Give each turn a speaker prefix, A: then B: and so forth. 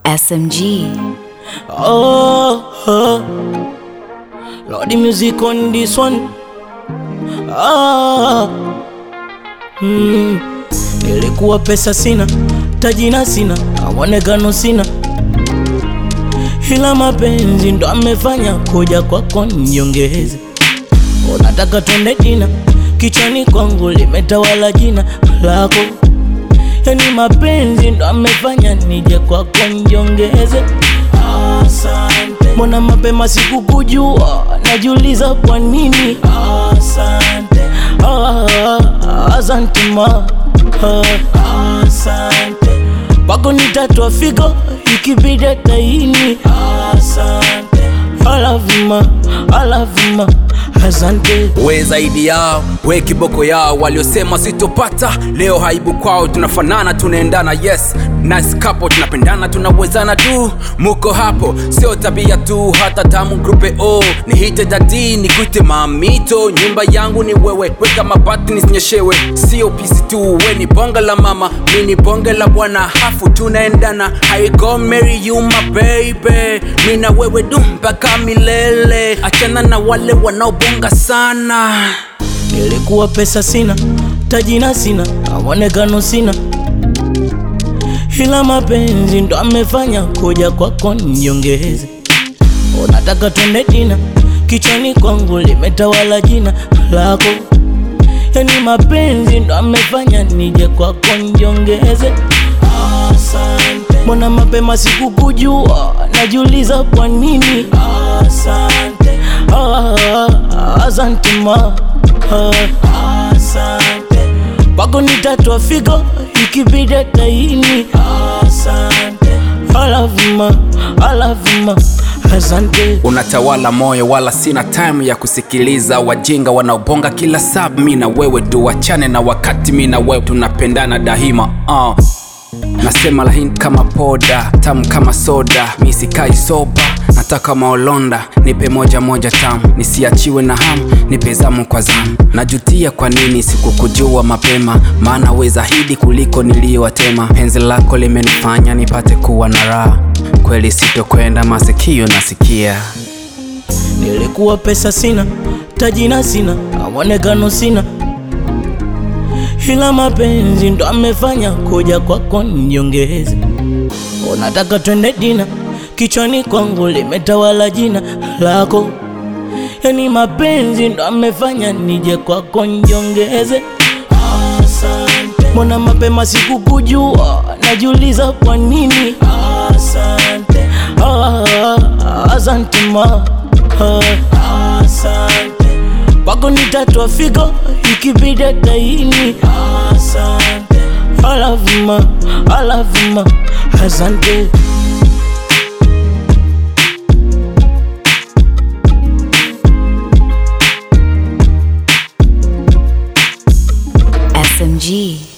A: SMG.
B: Oh, oh. Lord, the music on this one. Ah, mm. Nilikuwa pesa sina, tajina sina, awonekano sina, ila mapenzi ndo amefanya kuja kwako niongeze. Unataka twende dina, kichwani kwangu limetawala jina lako, yani mapenzi ndo amefanya nije kwako niongeze. Asante. Mbona mapema sikukujua, najiuliza kwa nini. Asante. Ah, asante ma. Ah, asante. Pako nitatwa figo ikibidi taini. Asante. I love you ma, I love you ma. Asante.
C: we zaidi yao we kiboko yao waliosema sitopata leo haibu kwao tunafanana tunaendana yes nice couple tunapendana tunawezana tu muko hapo sio tabia tu hata tamu grupe o nihite dadi nikuite mamito nyumba yangu ni wewe weka mabati nisinyeshewe sio pisi tu we ni bonga la mama mi ni bonge la bwana hafu tunaendana I go marry you my baby mi na wewe du mpaka milele achana na wale wanaobonga sana
B: Nilikuwa pesa sina, tajina sina, awonekano sina, ila mapenzi ndo amefanya kuja kwako niongeze. Unataka twende dina, kichwani kwangu limetawala jina lako, yani mapenzi ndo amefanya nije kwako niongeze. Asante. Mbona mapema sikukujua, najiuliza kwa nini. Asante. Ah, asante ma. Ah, asante. Pako nitatwa figo ikibidi taini. Asante. I love you ma, I love you ma. Asante.
C: unatawala moyo wala sina time ya kusikiliza wajinga wanaobonga kila saa mi na wewe tuachane na wakati mi na wewe tunapendana daima uh. nasema laini kama poda tamu kama soda mi sikai soba nataka maolonda nipe moja moja tamu nisiachiwe na hamu nipe zamu kwa zamu najutia kwa nini sikukujua mapema maana we zaidi kuliko niliyowatema penzi lako limenifanya nipate kuwa na raha kweli sitokwenda masikio nasikia
B: Nilikuwa pesa sina, tajina sina, awonekano sina, ila mapenzi ndo amefanya kuja kwako niongeze. Unataka twende dina, kichwani kwangu limetawala jina lako, yani mapenzi ndo amefanya nije kwako niongeze. Asante. Mbona mapema sikukujua, najiuliza kwa nini. Asante. Ah, asante ma. Ah, asante. Pako nitatwa figo ikibidi taini. Asante. I love you ma, I love you ma. Asante.
A: SMG.